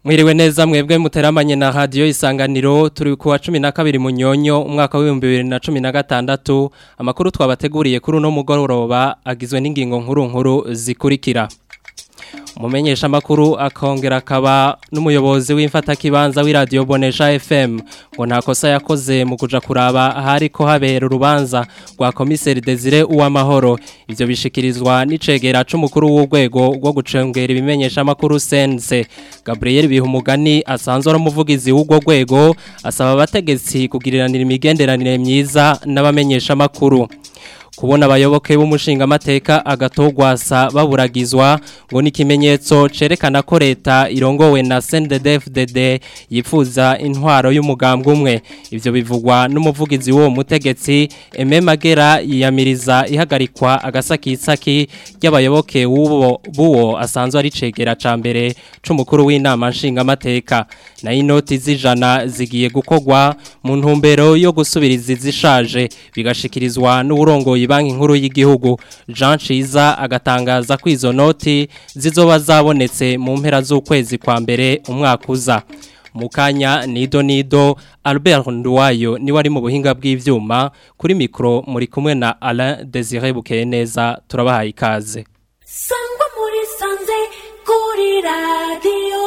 Mwiriwe neza mwebwe muteramanye na radio isanganiro turi ku wa 12 munyonyo umwaka wa 2016 amakuru twabateguriye kuri uno mugoroba agizwe n'ingingo nkuru nkuru zikurikira Umumenyesha makuru akongera akaba n'umuyobozi w'imfata kibanza w'iradio Bonesha FM ngo nta kosa yakoze mu kuja kuraba ahari ko habera urubanza rwa komiseri Desire uwamahoro ivyo bishikirizwa n'icegera c'umukuru w'urwego rwo gucengera ibimenyesha makuru sense Gabriel Bihumugani asanzwe ari umuvugizi w'urwo rwego asaba abategetsi kugiriranira imigenderanire myiza n'abamenyesha makuru kubona abayoboke b'umushinga amateka agatogwasa baburagizwa ngo ni ikimenyetso cerekana ko leta irongowe na CNDD-FDD yifuza intwaro y'umugambwe umwe ivyo bivugwa n'umuvugizi w'uwo mutegetsi Aime Magera yiyamiriza ihagarikwa agasakisaki ry'abayoboke w'uwo buwo asanzwe ari cegera ca mbere c'umukuru w'inama nshinga amateka na inoti z'ijana zigiye gukogwa mu ntumbero yo gusubiriza izishaje bigashikirizwa n'uburongoye banki nkuru y'igihugu Jean Ciza agatangaza ko izo noti zizoba zabonetse mu mpera z'ukwezi kwa mbere umwaka uza mukanya nido nido Albert Nduwayo ni wari mu buhinga bw'ivyuma kuri mikro muri kumwe na Alain Désiré Bukeneza turabahaye ikaze Sangwa muri sanze kuri radio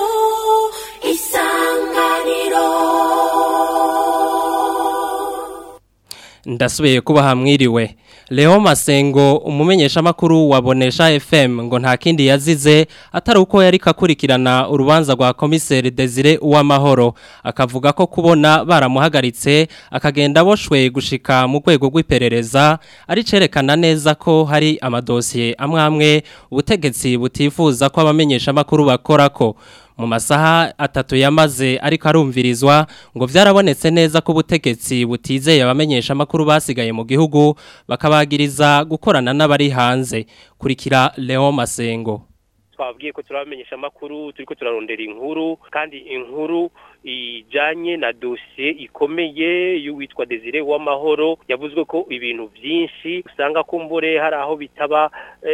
isanganiro ndasubiye kuba hamwiriwe Leo Masengo umumenyesha makuru wabonesha FM ngo nta kindi yazize atari uko yari kakurikirana urubanza rwa komiseri Desire uwamahoro akavuga ko kubona baramuhagaritse akagenda boshwe gushika mu rwego rw'iperereza ari cerekana neza ko hari amadosiye amwe amwe ubutegetsi butifuza ko abamenyesha makuru bakora ko mu masaha atatu yamaze ariko arumvirizwa ngo byarabonetse neza ko ubutegetsi butizeye abamenyesha makuru basigaye mu gihugu bakabagiriza gukorana n'abari hanze kurikira Leon Masengo twabwiye ko turabamenyesha amakuru turiko turarondera inkuru kandi inkuru ijanye na dosiye ikomeye y'uwitwa Desire w'amahoro yavuzwe ko ibintu byinshi usanga kumbure hari aho bitaba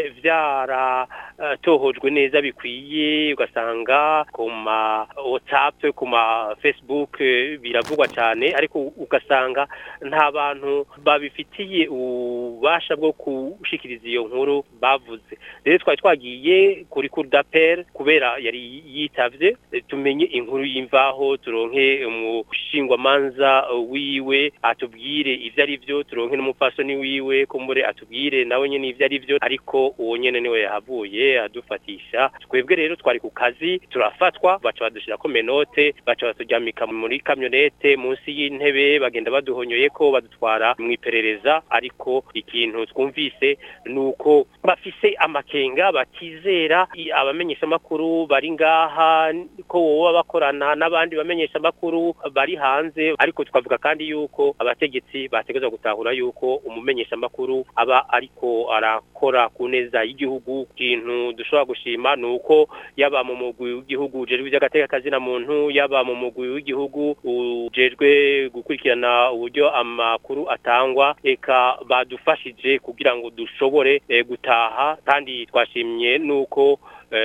vyara tohojwe neza bikwiye ugasanga ku ma WhatsApp ku ma Facebook biravugwa cyane ariko ugasanga nta bantu babifitiye ububasha bwo kushikiriza iyo nkuru bavuze rero twari twagiye kuri cour d'appel kubera yari yitavye tumenye inkuru y'imvaho turonke umushingwamanza wiwe atubwire ivyo ari vyo turonke n'umupfasoni wiwe kumbure atubwire nawe nyene ivyo ari vyo ariko uwo nyene niwe yahavuye adufatisha twebwe rero twari ku kazi turafatwa baca badushirako menote baca baturyamika muri kamyonete munsi y'intebe bagenda baduhonyoye ko badutwara mu iperereza ariko ikintu twumvise nuko bafise amakenga batizera abamenyesha makuru bari ngaha ko wowe bakorana n'abandi bamenyesha makuru bari hanze ariko tukavuga kandi yuko abategetsi bategezwa gutahura yuko umumenyesha makuru aba ariko arakora ku neza y'igihugu kintu dushobora gushima nuko yaba mu mugwi w'igihugu ujejwe iby'agateka kazina muntu yaba mu mugwi w'igihugu ujejwe gukurikirana uburyo amakuru atangwa eka badufashije kugira ngo dushobore gutaha kandi twashimye nuko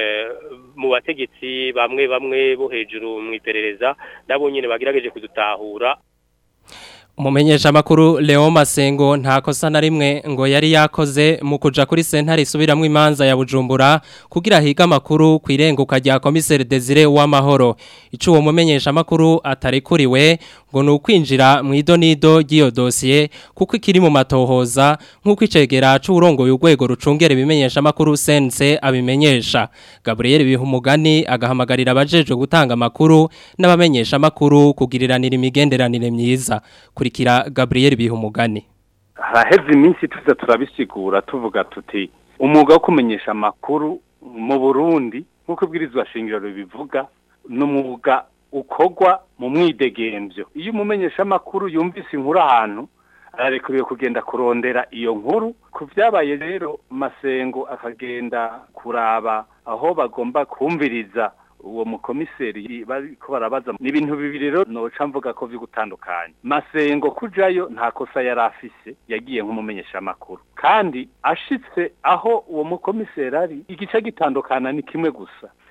mu bategetsi bamwe bamwe bo hejuru mu iperereza nabo nyine bagerageje kudutahura Umumenyesha makuru Leo Masengo nta kosa na rimwe ngo yari yakoze mu kuja kuri sentare isubiramwe imanza ya Bujumbura kugira higa makuru kwirenguka rya komiseri Desire w'amahoro ico uwo mumenyesha makuru atarekuriwe ngo nukwinjira mu idonido ry'iyo dossier kuko ikiri mu matohoza nkuko icegera c'urongoye urwego rucungera ibimenyesha makuru sense abimenyesha Gabriel Bihumugani agahamagarira abajejwe gutanga makuru n'abamenyesha makuru kugiriranira imigenderanire myiza kurikira Gabriel Bihumugani haraheze iminsi tuza turabisigura tuvuga tuti umwuga wo kumenyesha amakuru mu Burundi nk'uko ibwirizwa shingiro bivuga n'umwuga ukogwa mu mwidegemvyo iyo umumenyesha amakuru yumvise inkuru ahantu ararekuriwe kugenda kurondera iyo nkuru ku vyabaye rero masengo akagenda kuraba aho bagomba kumviriza uwo mukomiseri bariko barabaza ni ibintu bibiri rero noca mvuga ko vy'ugutandukanya masengo kujayo nta kosa yari afise yagiye nk'umumenyeshamakuru kandi ashitse aho uwo mukomiseri ari igice gitandukana ni kimwe gusa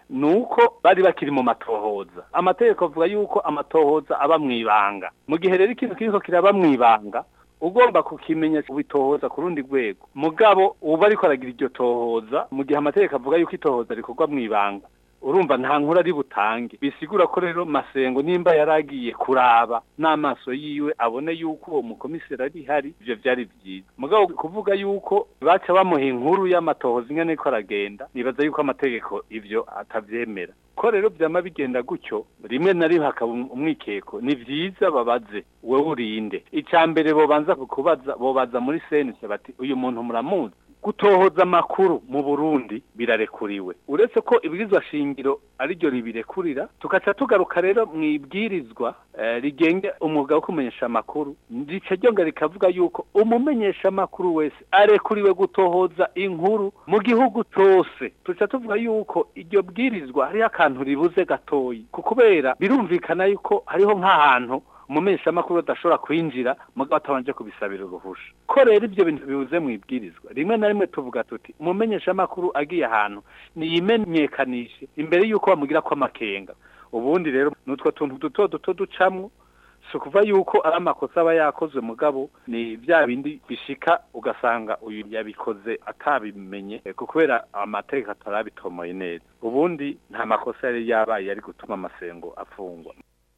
nuko bari bakiri mu matohoza amategeko avuga yuko amatohoza aba mwibanga mu gihe rero ikintu kiriko kiraba mwibanga ugomba kukimenya ubitohoza ku rundi rwego mugabo uba ariko aragira iryo tohoza mu gihe amategeko avuga yuko itohoza rikorwa mwibanga urumva nta nkuru ari butange bisigura ko rero masengo nimba yaragiye kuraba n'amaso yiwe abone yuko uwo mukomiseri ari hari ivyo vyari vyiza mugabo kuvuga yuko baca bamuha inkuru y'amatohoza ingene ko aragenda nibaza yuko amategeko ivyo atavyemera ko rero vyama bigenda gutyo rimwe na rimwe hakaba umwikeko ni vyiza babaze wewe urinde ica mbere bobanza kubaza bobaza muri senise bati uyu muntu muramuzi gutohoza amakuru mu Burundi birarekuriwe uretse ko ibwirizwa shingiro ari ryo ribirekurira tugaca tugaruka rero mu ibwirizwa eh, rigenge umwuga wo kumenyesha amakuru rica ryonga rikavuga yuko umumenyesha amakuru wese arekuriwe gutohoza inkuru mu gihugu cose tuca tuvuga yuko iryo bwirizwa hariho akantu ribuze gatoyi kubera birumvikana yuko hariho nk'ahantu umumenyeshamakuru adashobora kwinjira mugabo atabanje kubisabira uruhusha ko rero ibyo bintu bibuze mu ibwirizwa rimwe na rimwe tuvuga tuti umumenyeshamakuru agiye ahantu niyimenyekanishe imbere y'uko bamugira ko amakenga ubundi rero n'utwo tuntu duto duto ducamwo si ukuva yuko ari amakosa aba yakozwe mugabo ni bya bindi bishika ugasanga uyu yabikoze atabimenye eh, kubera amategeko atarabitomoye neza ubundi nta makosa yari yabaye yari gutuma amasengo afungwa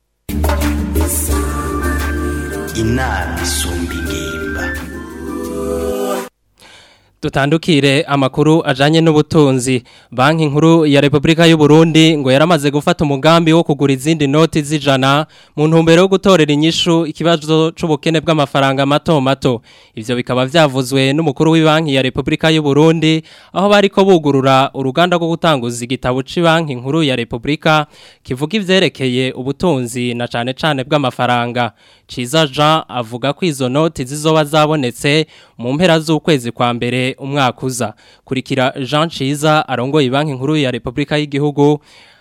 inama isumba ingimba Dutandukire amakuru ajanye n'ubutunzi banki nkuru ya Republika y'u Burundi ngo yaramaze gufata umugambi wo kugura izindi noti zijana mu ntumbero yo gutorera inyishu ikibazo c'ubukene bw'amafaranga mato mato ivyo bikaba vyavuzwe n'umukuru w'ibanki ya Republika y'u Burundi aho bariko bugurura uruganda rwo gutanguza igitabo c'banki nkuru ya Republika kivuga ivyerekeye ubutunzi na cane cane bw'amafaranga Ciza Jean avuga ko izo noti zizoba zabonetse mu mpera z'ukwezi kwa mbere umwaka uza kurikira Jean Ciza arongoye banki nkuru ya Republika y'igihugu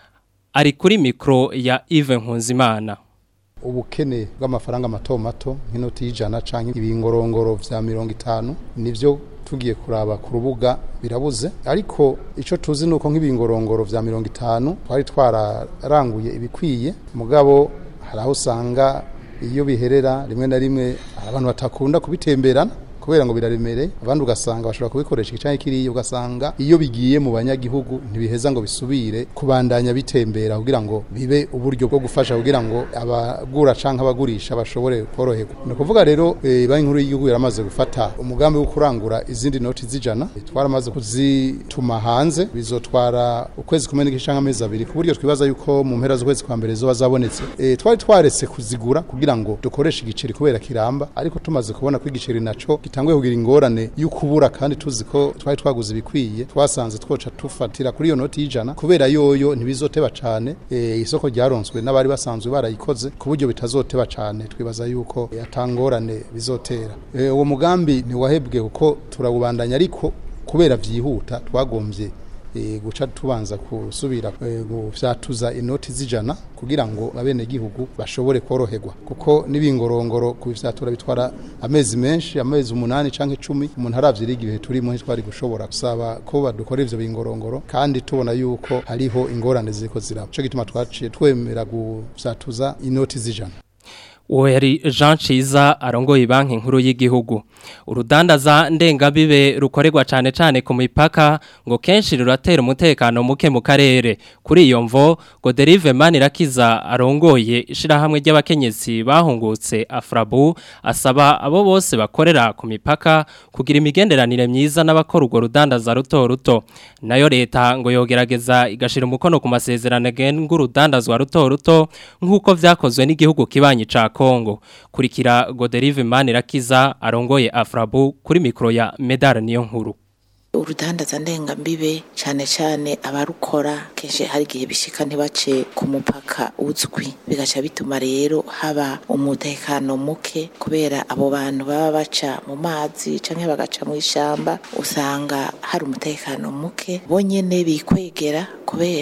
ari kuri mikro ya Yves Nkunzimana ubukene bw'amafaranga mato mato nk'inoti y'ijana canke ibingorongoro vya mirongo itanu nivyo tugiye kuraba ku rubuga birabuze ariko ico tuzi nuko nk'ibingorongoro vya mirongo itanu twari twararanguye ibikwiye mugabo hari aho usanga iyo biherera rimwe na rimwe hari abantu batakunda kubitemberana kubera ngo biraremereye abandi ugasanga bashobora kubikoresha igice kiriya ugasanga iyo bigiye mu banyagihugu ntibiheza ngo bisubire kubandanya bitembera kugira ngo bibe uburyo bwo gufasha kugira ngo abagura canke abagurisha bashobore koroherwa ni ukuvuga rero eh, banki nkuru y'igihugu yaramaze gufata umugambi wo kurangura izindi noti zijana twaramaze kuzituma hanze bizotwara ukwezi kumwe n'igice canke amezi abiri ku buryo twibaza yuko mu mpera z'ukwezi kwa mbere zoba zabonetse eh, twari twaretse kuzigura kugira ngo dukoreshe igiceri kubera kiramba ariko tumaze kubona ko igiceri naco gitanguye kugira ingorane y'ukubura kandi tuzi ko twari twaguze ibikwiye twasanze twoca tufatira kuri iyo noti y'ijana kubera yoyo ntibizoteba cane e, isoko ryaronswe n'abari basanzwe barayikoze ku buryo bitazoteba cane twibaza yuko e, atangorane bizotera e, uwo mugambi ntiwahebwe kuko turawubandanya ariko kubera vyihuta twagombye e, guca tubanza kusubira e, gufyatuza inoti zijana kugira ngo abene gihugu bashobore koroherwa kuko nibingorongoro kubifyatura bitwara amezi menshi amezi umunani canke 10 umuntu aravye igihe turimo ntitwari gushobora gusaba ko badukora ivyo bingorongoro kandi tubona yuko hariho ingorane ziko ziraba cyo gituma twaciye twemera gufyatuza inoti zijana uwo yari Jean Ciza arongoye banki nkuru y'igihugu urudandaza ndengabibe rukorerwa cyane cyane ku mipaka ngo kenshi ruratera umutekano muke mu karere kuri iyo mvo ngo Derive Manirakiza arongoye ishirahamwe ry'abakenyezi bahungutse Afrabu asaba abo bose bakorera ku mipaka kugira imigenderanire myiza n'abakora urwo rudandaza ruto ruto nayo leta ngo yogerageza igashira umukono ku masezerano agenga urudandazwa ruto ruto nk'uko vyakozwe n'igihugu kibanyi ca Kongo kurikira Goderive Manirakiza arongoye Afrabu kuri mikro ya Medar niyo nkuru urudandaza ndengambibe cyane cyane abarukora kenshi hari igihe bishika ntibace ku mupaka uzwi bigaca bituma rero haba umutekano muke kubera abo bantu baba baca mu mazi canke bagaca mu ishamba usanga hari umutekano muke bonyene bikwegera kubera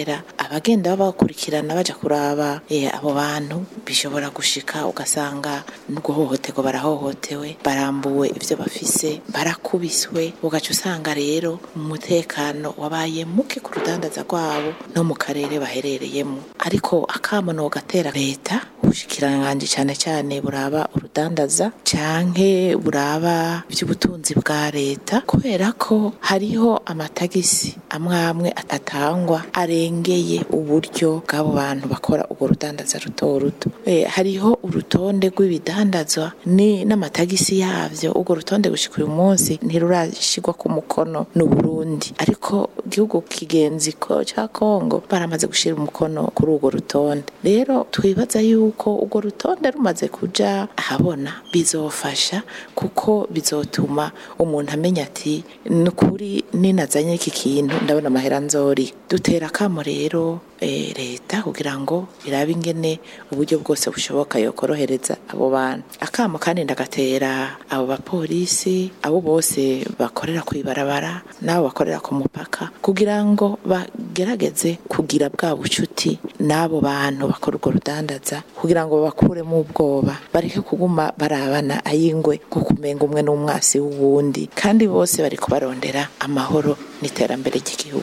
abagenda babakurikirana baja kuraba eh, abo bantu bishobora gushika ugasanga n'uguhohoterwa barahohotewe barambuwe ivyo bafise barakubiswe ugaca usanga rero umutekano wabaye muke ku rudandaza rwabo no mu karere baherereyemo ariko akamono gatera leta ubushikiranganji cyane cyane buraba urudandaza canke buraba iby'ubutunzi bwa leta kubera ko hariho amatagisi amwe amwe atangwa arengeye uburyo bw'abo bantu bakora urwo rudandaza ruto ruto Eh, hariho urutonde rw'ibidandazwa ni n'amatagisi yavyo urwo rutonde gushika uyu munsi ntirurashigwa ku mukono n'u Burundi ariko igihugu kigenzi ko ca Kongo baramaze gushira umukono kuri urwo rutonde rero twibaza yuko urwo rutonde rumaze kuja ahabona bizofasha kuko bizotuma umuntu amenya ati nukuri ninazanye iki kintu ndabona amahera nzori dutera akamo rero eh, leta kugira ngo irabe ingene uburyo bwose bushoboka yokorohereza abo bantu akamo kandi ndagatera abo bapolisi abo bose bakorera kwibarabara n'abo bakorera ku mupaka kugira ngo bagerageze kugira bwa bucuti n'abo bantu bakora urwo rudandaza kugira ngo bakuremo ubwoba bareke kuguma barabana ayingwe nko kumenga umwe n'umwasi w'uwundi kandi bose bari kubarondera amahoro n'iterambere ry'igihugu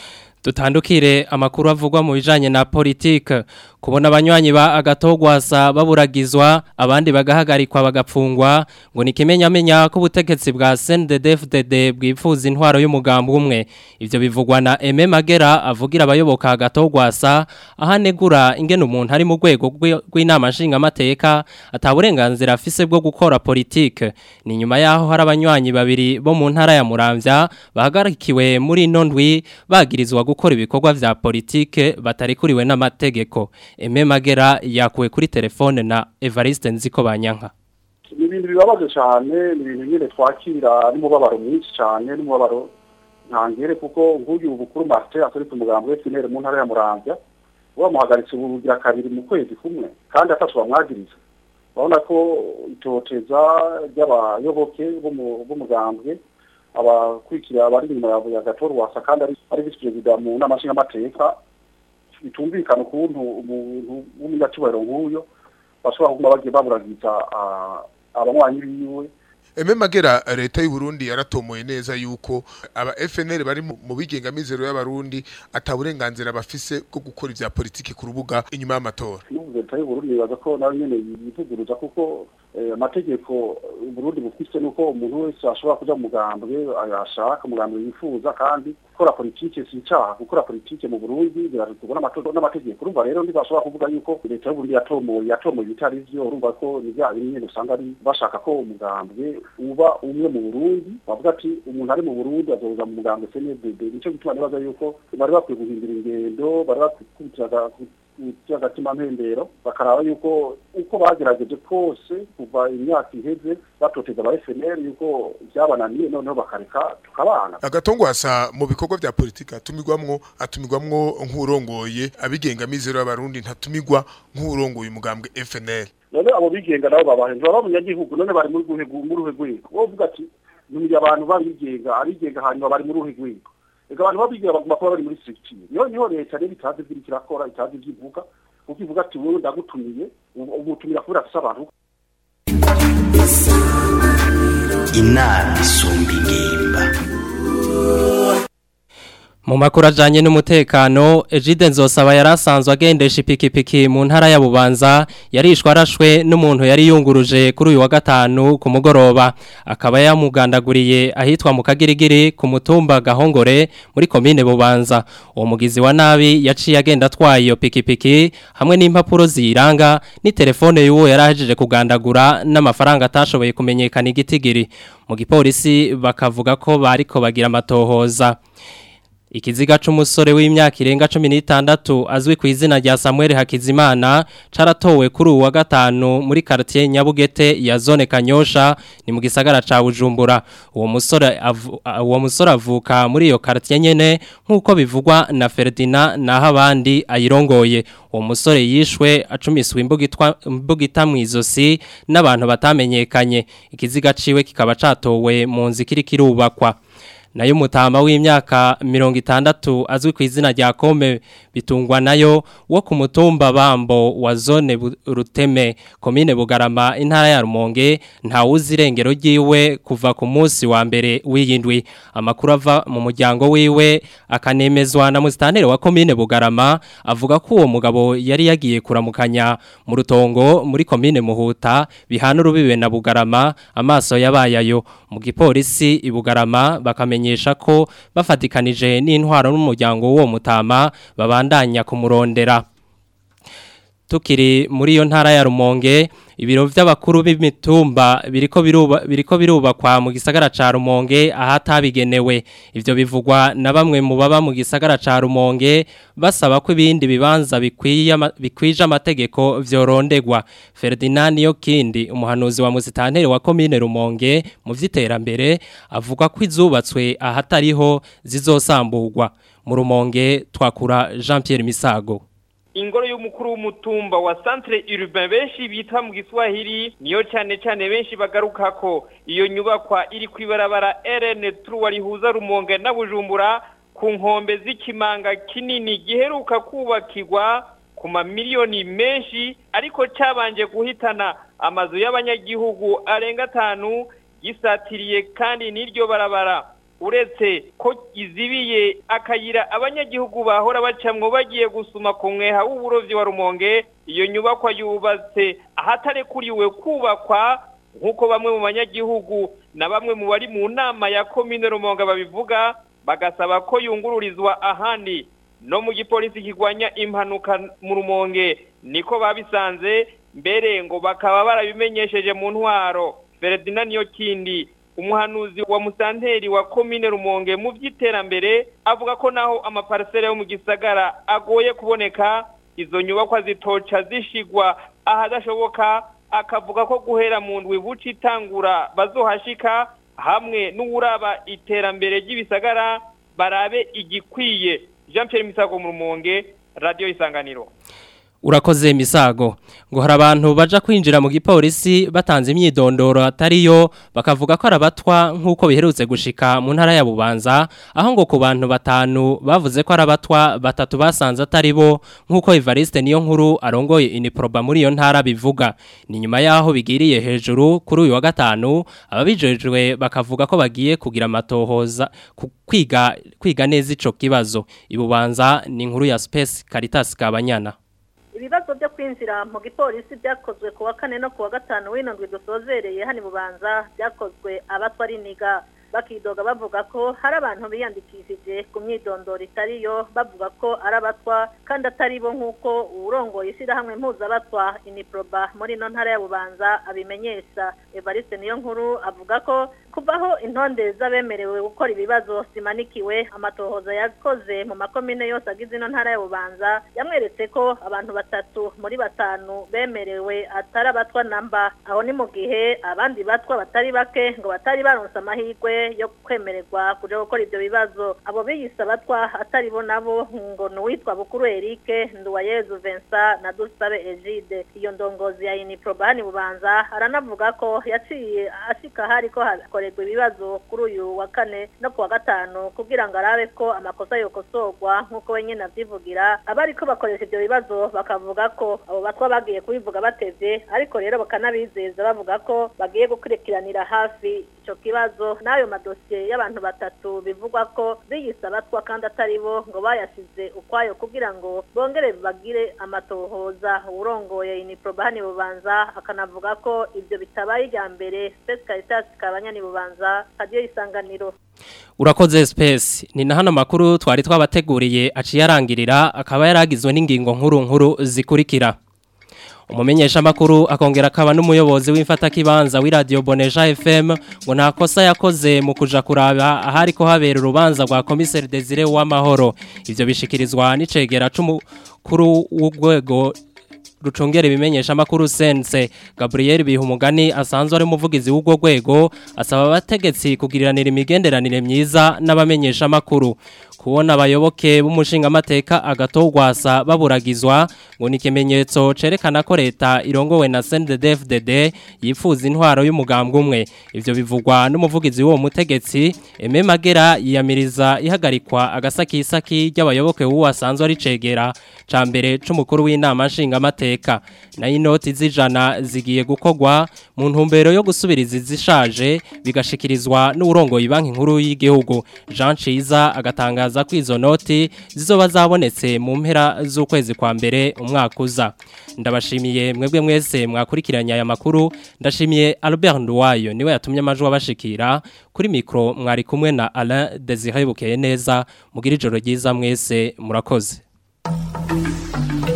Dutandukire amakuru avugwa mu bijanye na politike kubona abanywanyi ba agatogwasa baburagizwa abandi bagahagarikwa bagapfungwa ngo nikimenyamenya ko ubutegetsi bwa CNDD-FDD bwifuza intwaro y'umugambi umwe ivyo bivugwa na Aime Magera avugira abayoboka agatogwasa ahanegura ingene umuntu ari mu rwego rw'inama nshinga mateka ataburenganzira afise bwo gukora politike ni nyuma yaho hari abanywanyi babiri bo mu ntara ya Muramvya bahagarikiwe muri nondwi bagirizwa gukora ibikorwa vya politike batarikuriwe n'amategeko Eme Magera yakuwe kuri telefone na Evariste Nziko Banyanka ni ibintu bibabaje cyane ni ibintu nyine twakira n'umubabaro mwinshi cyane n'umubabaro ntangere kuko nk'uyu bukuru Martin asoretse umugambi we finere mu ntara ya Muramvya bamuhagaritse ubugira kabiri mu kwezi kumwe kandi atatu bamwagiriza urabona ko itoteza ry'abayoboke b'umugambwe abakurikira abari inyuma ya gatora wasa kandi ari visi perezida mu nama nshingamateka bitumvikana ukuntu umuntu w'umunyacyubahiro nk'uyo bashobora kuguma bagiye baburagiza abanywanyi biwe Eme magera leta y'u Burundi yaratomoye neza yuko aba FNL bari mu bigengamizero y'abarundi ataburenganzira bafise bwo gukora ivya politiki ku rubuga inyuma y'amatora. N'ubu leta y'u Burundi baza ko nayo nyene yivuguruza kuko amategeko Burundi bufise nuko umuntu wese ashobora kuja mu mugambwe ayashaka umugambwe yifuza kandi gukora politike si icaha gukora politike mu Burundi birategurwa n'amategeko urumva rero ntibashobora kuvuga yuko leta y'u Burundi yatomoye yatomoye ibitari vyo urumva ko ni vya bimwe usanga ari bashaka ko umugambwe uba umwe mu Burundi bavuga ati umuntu ari mu Burundi azoza mu mugambwe CNDD nico gituma nibaza yuko bari bakwiye guhindura ingendo bari bakwiye kubitira agatima mpembero bakaraba yuko uko bagerageje kose kuva imyaka iheze batoteza aba FNL yuko byabananiye noneho bakareka tukabana agatongwasa mu bikorwa vya politika atumigwamwo atumigwamwo nk'urongoye abigenga mizero y'abarundi ntatumigwa nk'urongoye umugambwe FNL none abo bigenga nabo babahenze baba abanyagihugu none bari muri guhe muri ruhe rwego wovuga ati numya abantu babigenga abigenga hanyuma bari muri ruhe rwego ega abantu babigenga baguma kuba bari muri structure niho niho leta rero itazi ivyo kirakora itazi ivyo ivuga kuko ivuga ati wowe ndagutumiye umutumira kubera afise abantu inama isumba ingimba Mu makuru ajanye n'umutekano Ejide Nzosaba yarasanzwe agendesha ipikipiki mu ntara ya Bubanza yarishwe arashwe n'umuntu yari yunguruje kuri uyu wa gatanu ku mugoroba akaba yamugandaguriye ahitwa mu kagirigiri ku mutumba Gahongore muri komine Bubanza uwo mugizi wa nabi yaciye agenda atwaye iyo pikipiki hamwe n'impapuro ziranga ni telefone y'uwo yarahejeje kugandagura n'amafaranga atashoboye kumenyekana igitigiri mu gipolisi bakavuga ko bariko bagira amatohoza Ikiziga c'umusore w'imyaka irenga 16 azwi ku izina rya Samuel Hakizimana caratowe kuri uwa gatanu muri quartier Nyabugete ya zone Kanyosha ni mu gisagara ca Bujumbura uwo musore uwo musore avuka muri iyo quartier nyene nkuko bivugwa na Ferdinand naho abandi ayirongoye uwo musore yishwe acumiswe imbugitwa imbugita mwizosi n'abantu batamenyekanye ikiziga ciwe kikaba catowe mu nzikiri kirubakwa nayo mutama w'imyaka mirongo itandatu azwi ku izina rya kome bitungwa nayo wo ku mutumba bambo wa zone Bu- ruteme komine bugarama intara ya rumonge ntawuzi irengero ryiwe kuva ku munsi wa mbere w'iyindwi amakuru ava mu muryango wiwe akanemezwa na musitanteri wa komine bugarama avuga ko uwo mugabo yari yagiye kuramukanya mu rutongo muri komine muhuta bihana urubibe na bugarama amaso yabayayo mu gipolisi i bugarama bakamenyesha ko bafatikanije n'intwaro n'umuryango w'uwo mutama babandanya kumurondera tukiri muri iyo ntara ya Rumonge ibiro vy'abakuru b'imitumba biriko biruba biriko birubakwa mu gisagara ca Rumonge ahatabigenewe ivyo bivugwa na bamwe mu baba mu gisagara ca Rumonge basaba ko ibindi bibanza bikwiye ama- bikwije amategeko vyorondegwa Ferdinand Yokindi umuhanuzi wa musitanteri wa commune Rumonge mu vy'iterambere avuga ko izubatswe ahatariho zizosamburwa mu Rumonge twakura Jean Pierre Misago ingoro y'umukuru w'umutumba wa centre urbain benshi bita mu giswahili niyo cyane cyane benshi bagaruka ko iyo nyubakwa iri ku ibarabara RN3 rihuza Rumonge na Bujumbura ku nkombe z'ikimanga kinini giheruka kubakirwa ku mamiliyoni menshi ariko cyabanje guhitana amazu y'abanyagihugu arenga atanu gisatiriye kandi n'iryo barabara uretse ko izibiye akayira abanyagihugu bahora bacamwo bagiye gusuma ku mweha w'uburovyi wa rumonge iyo nyubakwa yubatse ahatarekuriwe kubakwa nk'uko bamwe mu banyagihugu na bamwe mu bari mu nama ya komine rumonge babivuga bagasaba ko yungururizwa ahandi no mu gipolisi kirwanya impanuka mu rumonge niko babisanze mbere ngo bakaba barabimenyesheje mu ntwaro Ferdinand Yokindi umuhanuzi wa musanteri wa komine rumonge mu by'iterambere avuga ko naho amaparisere yo mu gisagara agoye kuboneka izo nyubakwa zitoca zishigwa ahadashoboka akavuga ko guhera mu ndwi buca itangura bazohashika hamwe n'uwuraba iterambere ry'ibisagara barabe igikwiye jean Pierre misago mu rumonge radiyo isanganiro urakoze misago ngo hari abantu baja kwinjira mu gipolisi batanze imyidondoro atariyo bakavuga ko arabatwa nk'uko biherutse gushika mu ntara ya bubanza aho ngo ku bantu batanu bavuze ko arabatwa batatu basanze atari bo nk'uko Evariste niyo nkuru arongoye iniproba muri iyo ntara bivuga ni nyuma yaho bigiriye hejuru kuri uyu wa gatanu ababijejwe bakavuga ko bagiye kugira amatohoza ku kwiga kwiga neza ico kibazo ibubanza ni inkuru ya Space Caritas Kabanyana ibibazo byo kwinjira mu gipolisi byakozwe ku wa kane no ku wa gatanu w'ino ndwi dusozereye hano i bubanza byakozwe abatwa ari niga bakidoga bavuga ko hari abantu biyandikishije ku myidondoro itariyo bavuga ko ari abatwa kandi atari bo nk'uko uwurongoye ishyirahamwe mpuzabatwa iniproba muri ino ntara ya bubanza abimenyesha evariste niyo nkuru avuga ko kuvaho intonde z'abemerewe gukora ibibazo zimanikiwe amatohoza yakoze mu makomine yose agize ino ntara ya bubanza yamweretse ko abantu batatu muri batanu bemerewe atari abatwa namba aho ni mu gihe abandi batwa batari bake ngo batari baronse amahirwe yo kwemererwa kuja gukora ibyo bibazo abo biyise abatwa atari bo nabo ngo ni uwitwa bukuru erike nduwayezu vincent na dusabe egide iyo ndongozi ya iniproba hani bubanza aranavuga ko yaciye ashika hari ko hakorerwa ibibazo kuri uyu wa kane no ku wa gatanu kugira ngo arabe ko amakosa yokosorwa nk'uko we nyine avyivugira abariko bakoresha ibyo bibazo bakavuga ko abo batwa bagiye kubivuga batevye ariko rero bakanabizeza bavuga ko bagiye gukurikiranira hafi ico kibazo n'ayo madosiye y'abantu batatu bivugwa ko biyise abatwa kandi atari bo ngo bayashize ukwayo kugira ngo bongere bagire amatohoza urongoye iniproba hani bubanza akanavuga ko ibyo bitabaye irya mbere Space Caritas kabanyani bubanza radio isanganiro Urakoze space ni na hano makuru twari twabateguriye aciye arangirira akaba yaragizwe n'ingingo nkuru nkuru zikurikira umumenyesha makuru akongera akaba n'umuyobozi w'imfata kibanza w'iradio Boneja FM ngo nta kosa yakoze mu kuja kuraba ahari ko habera urubanza rwa commissaire Desire w'amahoro ivyo bishikirizwa n'icegera c'umukuru w'ugwego rucungera ibimenyesha makuru sense Gabriel Bihumugani asanzwe ari umuvugizi w'ubwo rwego asaba abategetsi kugiriranira imigenderanire myiza n'abamenyesha makuru kubona abayoboke b'umushinga amateka agatogwasa baburagizwa ngo ni ikimenyetso cerekana ko leta irongowe na CNDD-FDD yifuza intwaro y'umugambwe umwe ivyo bivugwa n'umuvugizi w'uwo mutegetsi Aime Magera yiyamiriza ihagarikwa agasakisaki ry'abayoboke w'uwo asanzwe ari cegera ca mbere c'umukuru w'inama nshinga amateka na inoti z'ijana zigiye gukogwa mu ntumbero yo gusubiriza izishaje bigashikirizwa n'urongoye banki nkuru y'igihugu Jean Ciza agatangaza ko izo noti zizoba zabonetse mu mpera z'ukwezi kwa mbere umwaka uza ndabashimiye mwebwe mwese mwakurikiranye aya makuru ndashimiye Albert Nduwayo niwe yatumye amajwi abashikira kuri mikro mwari kumwe na Alain Desire Bukeye neza mugira ijoro ryiza mwese murakoze